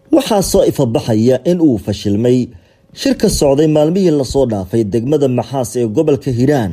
waxaa soo ifabaxaya in uu fashilmay shirka socday maalmihii lasoo dhaafay degmada maxaas ee gobolka hiiraan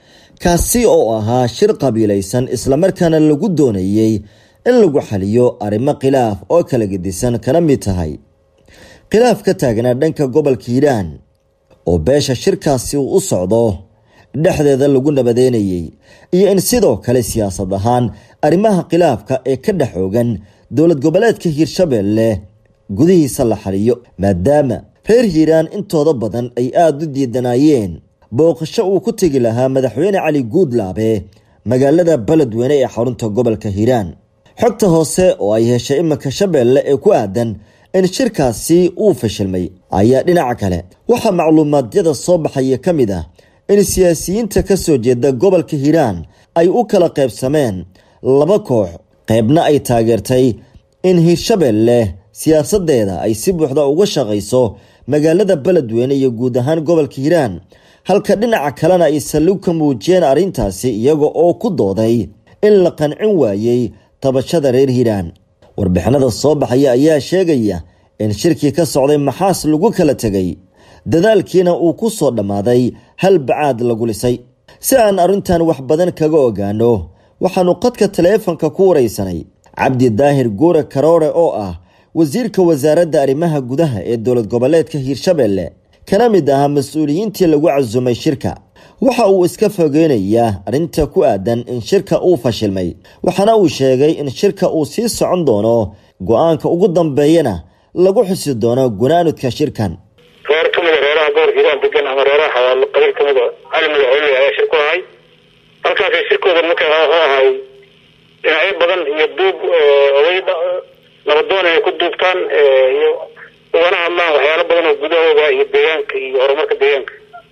kaasi oo ahaa shir qabiilaysan islamarkaana lagu doonayey in lagu xaliyo arrimo khilaaf oo kala gedisan kana mid tahay khilaaf ka taagnaa dhanka gobolka hiiraan oo beesha shirkaasi uu u socdo dhexdeeda lagu nabadeynayay iyo in sidoo kale siyaasad ahaan arrimaha khilaafka ee ka dhex oogan dowlad goboleedka hiirshabeelle gudihiisa la xaliyo maadaama reer hiiraan intooda badan ay aada u diidanayeen booqasho uu ku tegi lahaa madaxweyne cali guudlaabe magaalada beledweyne ee xarunta gobolka hiiraan xogta hoose oo ay heshay iminka shabeelle ee ku aadan in shirkaasi uu fashilmay ayaa dhinaca kale waxaa macluumaadyada soo baxaya ka mid ah in siyaasiyiinta ka soo jeeda gobolka hiiraan ay u kala qaybsameen laba koox qaybna ay taageertay in hiirshabeelle siyaasadeeda ay si buuxda uga shaqayso magaalada beledweyne iyo guud ahaan gobolka hiiraan halka dhinaca kalena ay saliw ka muujiyeen arrintaasi iyaga oo ku dooday in la qancin waayey tabashada reer hiiraan warbixinada soo baxaya ayaa sheegaya in shirkii ka socday maxaas lagu kala tegay dadaalkiina uu ku soo dhammaaday hal bacaad lagu lisay si aan arrintan wax badan kaga ogaano waxaanu qadka taleefanka ku waraysanay cabdi daahir guure karoore oo ah wasiirka wasaaradda arrimaha gudaha ee dowlad goboleedka hiirshabeelle kana mid ahaa mas-uuliyiintii lagu casumay shirka waxa uu iska fogeynayaa arrinta ku aadan in shirka uu fashilmay waxaana uu sheegay in shirka uu sii socon doono go-aanka ugu dambeeyana lagu xusi doono gunaanudka shirkan reer ka mida reeraha gobolka hiiraan degan ama reeraha xawaalo qabiil ka mida cali madaxweyne ayaa shir ku ahay halkaasay shirkooda markaa wuxuu ahay dhinacyo badan iyo duub oday nabadoon ay ku duubtaan iyo ugana hadlaan waxyaalo badan oo gudahooda iyo deegaanka iyo horumarka deegaanka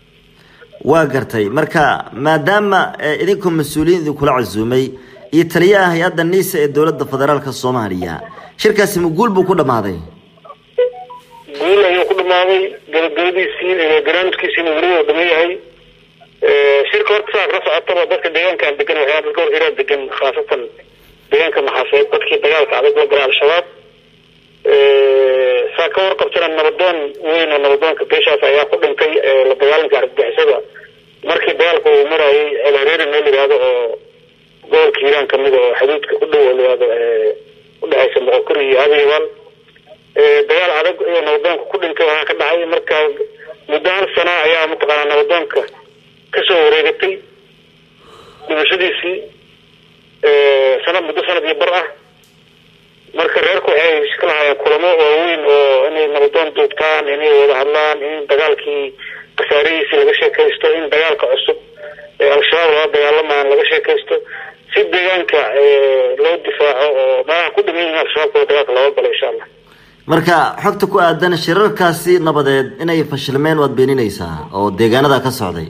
waa gartay marka maadaama idinkoo mas-uuliyiin idinkula casuumay iyo taliyaha hay-adda niisa ee dowladda federaalka soomaaliya shirkaasi ma guul buu ku dhammaaday guul ayuu ku dhamaaday gabagabadiisii ganaanudkiisiina weli oo dhaman yahay shirka horta saas la socotaba dadka deegaankan degan waxyaa dadka gobolka hiiraan degan khaasatan deegaanka maxaaseed dadkii dagaalka adag la galay al-shabaab saa ka warqabtana nabadoon weyn oo nabadoonka beeshaas ayaa ku dhintay la dagaalanka argagixisada markii dagaalka uu marayay ceelhareeri meel yihahdo oo gobolka hiiraan kamid oo xuduudka ku dhow oo layihahdo udhexaysa moqokuri iyo abiyabaal dagaal adag iyo nabadoonka ku dhintay waxaa ka dhacay marka muddo hal sana ayaa mataqaanaa nabadoonka kasoo wareegatay dhimashadiisii sanad muddo sanad iyo bar ah marka reerku waxay iska lahaayeen kulamo waaweyn oo inay nabadoon duubtaan inay wada hadlaan in dagaalkii khasaarihiisii laga sheekaysto in dagaalka cusub ee al-shabaab lala dagaalamaan laga sheekaysto si deegaanka loo difaaco oo meelaha ku dhiman yihiin al-shabaabkooda dagaalka looga galo insha allah marka xogta ku aadan shirarkaasi nabadeed inay fashilmeen waad beeninaysaa oo deegaanada ka socday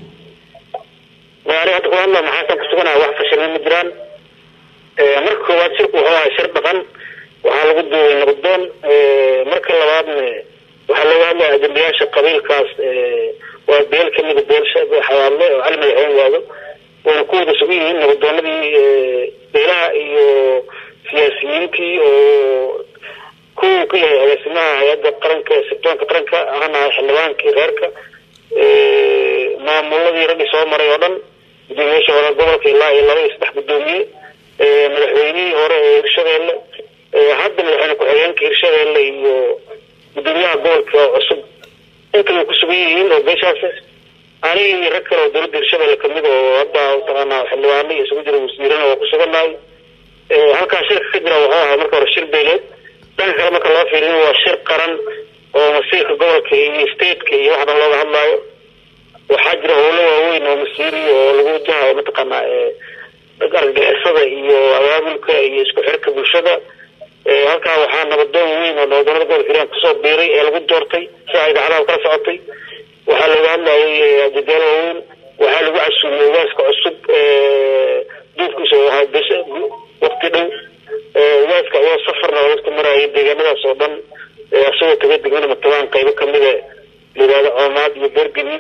ani hadda ku hadla maxaasan ka suganaha wax fashilmeen ma jiraan marka koowaad shirku wuxuu ahay shir dhaqan waxaa lagu duubay nabadoon marka labaadna waxaa looga hadlaya ajendayaasha qabiilkaas waa beel kamida beelsha xawaadle oo cali madaxweyne waado wayna ku wada sugan yihiin nabadoonadii beelaha iyo siyaasiyiintii oo kuwu ka yahay agaasimaha hay-adda qaranka sirdoonka qaranka ahanahay xildhibaankii reerka maamuladii raggi soo maray oo dhan gudoomiyaasha hore gobolka ilaa iyo laba iyo saddex gudoomiye madaxweynihii hore ee hirshabeelle hadda madaxweyne ku-xigeenka hirshabeelle iyo gudoomiyaha gobolka cusub intaba ku sugan yihiin oo beeshaas aniga iyo rag kale oo dowladda hirshabeelle kamid oo hadda mataqaanaa xildhibaano iyo isugu jira wasiirana oo ku sugannahay halkaa shirka ka jira wuxuu ahaa marka hore shir beeleed dhanka kale marka loo fiiriyo waa shir qaran oo masiirka gobolka iyo stateka iyo wax dhan looga hadlaayo waxaa jira howlo waaweyn oo masiiri oo lagu wajahayo mataqaanaa argagixisada iyo abaabulka iyo isku xirka bulshada halkaa waxaa nabadoon weyn oo nabadoonada gobolka hiiraan kusoo biiray ee lagu doortay sida idaacadaha kala socotay waxaa looga hadlayay ajedaalo waaweyn waxaa lagu casuumay ugaaska cusub duufkiisa oo ahaa bes waqti dhow ugaaska ayoo safarna dadka marayay deegaanadaas oo dhan isagoo tagay degmada matabaan qaybo kamida layihahdo coomaad iyo beergadi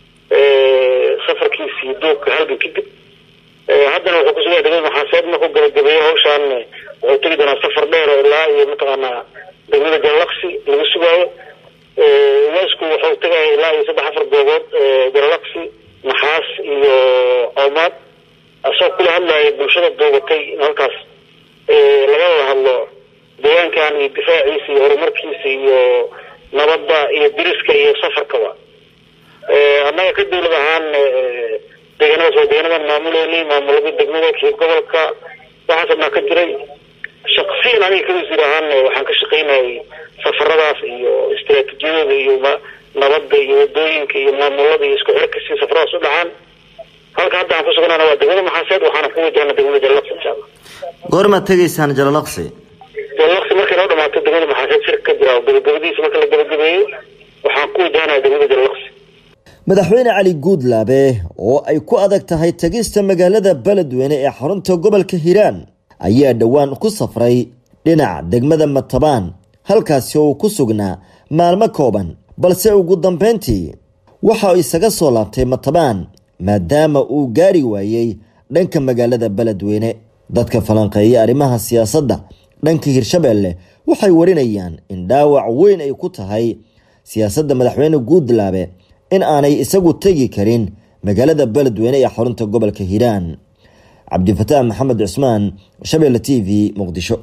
safarkiisii duubka halgan kadib haddana wuxuu kusuga degmada maxaaseed markuu gabagabeeyo hawshaan wuxuu tegi doonaa safar dheer oo ilaa iyo mataqaanaa degmada jalalaqsi lagu sugaayo unesco wuxuu tagaya ilaa iyo saddex afar goobood jalalaqsi maxaas iyo coomaad asagoo kula hadlaya bulshada doobatay in halkaas laga wada hadlo deegaankan iyo difaaciisa iyo horumarkiisa iyo nabadda iyo diriska iyo safarkaba annaga ka dawlad ahaan deegaanadaas waa deegaanadan maamuleynay maamulada degmada kii gobolka waxaas dhanaa ka jiray shaksiyan aniga kawasiir ahaan waxaan ka shaqaynayay safaradaas iyo istaraatiijiyadooda iyo nabadda iyo wadooyinka iyo maamulada iyo isku xirka si safaradaas u dhacaan halka hadda aan ku sugnana waa degmada maxaaseed waxaana ku wajahna degmada jalalaqsi insha allah goormaad tegaysaan jalalaqsi jalalaqsi markay noo dhamaato degmada maxaaseed shirka ka jira gabagabadiisa marka la gabagabeeyo waxaan ku wajahnaya degmada jalalaqsi madaxweyne cali guudlaabe oo ay ku adag tahay tegista magaalada beledweyne ee xarunta gobolka hiiraan ayaa dhowaan ku safray dhinaca degmada matabaan halkaasi oo uu ku sugnaa maalmo kooban balse ugu dambeyntii waxa isaga soo laabtay matabaan maadaama uu gaari waayey dhanka magaalada beledweyne dadka falanqeeya arrimaha siyaasadda dhanka hirshabeelle waxay warinayaan in dhaawac weyn ay ku tahay siyaasadda madaxweyne guudlaabe in aanay isagu tegi karin magaalada beledweyne ee xarunta gobolka hiiraan cabdifataax maxamed cusmaan shabeelle t v muqdisho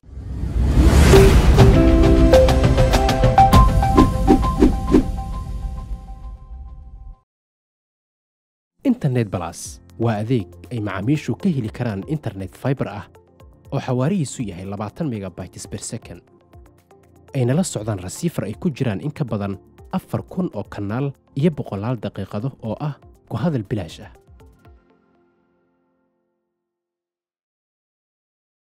internet balas waa adeeg ay macaamiishu ka heli karaan internet faibar ah oo xawaarihiisu yahay labaatan megabytes ber second ayna la socdaan rasiifar ay ku jiraan in ka badan afar kun oo kanaal iyo boqolaal daqiiqado oo ah ku hadal bilaash ah